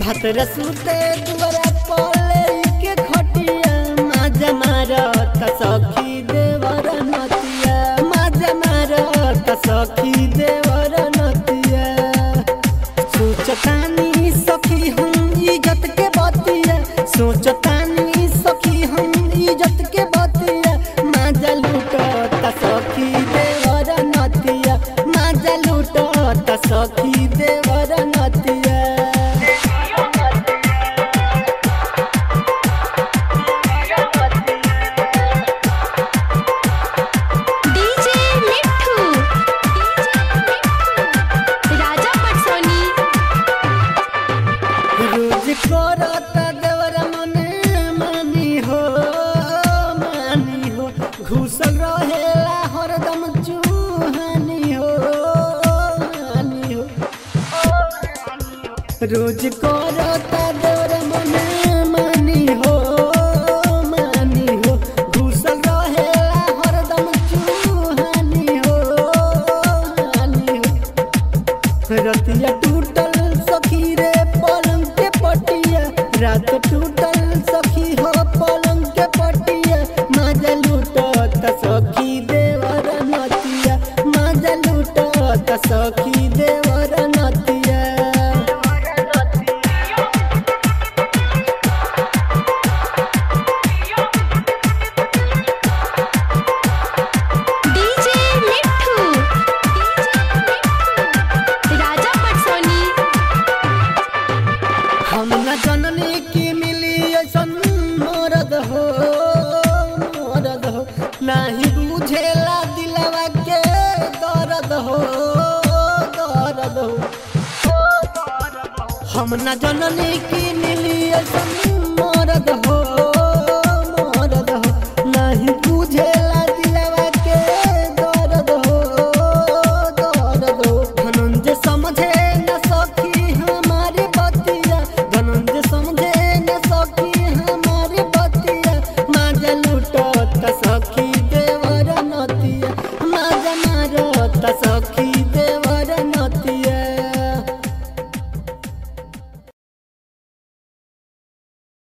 भतरा सुते दुआरा पले के खटिया माजा मारत सखी देवर नतिया माजा मारत सखी देवर नतिया सोचतानी सखी हम इज्जत के बतिया सोचतानी सखी हम इज्जत के बतिया माजा लूटत सखी देवर नतिया माजा लूटत सखी देवर नतिया डीजे मिठू राजा पटसोनी रोज करत देवर मने मानी हो मानी हो घुसल रहेला हरदम चूहानी हो मानी हो रोज करत देवर मने मानी हो मानी हो घुसल रहेला हरदम चूहानी हो मानी हो रतिया टूटल सखी रे पलंग के पटिया रात टूटल सखी हो पलंग के पटिया माजा लूटत सखी देवर नतिया माजा लूटत सखी देवर नतिया डीजे मिठू राजा पटसोनी हम न जननी की मिली ऐसन मरद हो मरद हो नाही बुझेला दिलवा के दर्द हो दर्द हो हम न जननी की मिली ऐसन मरद हो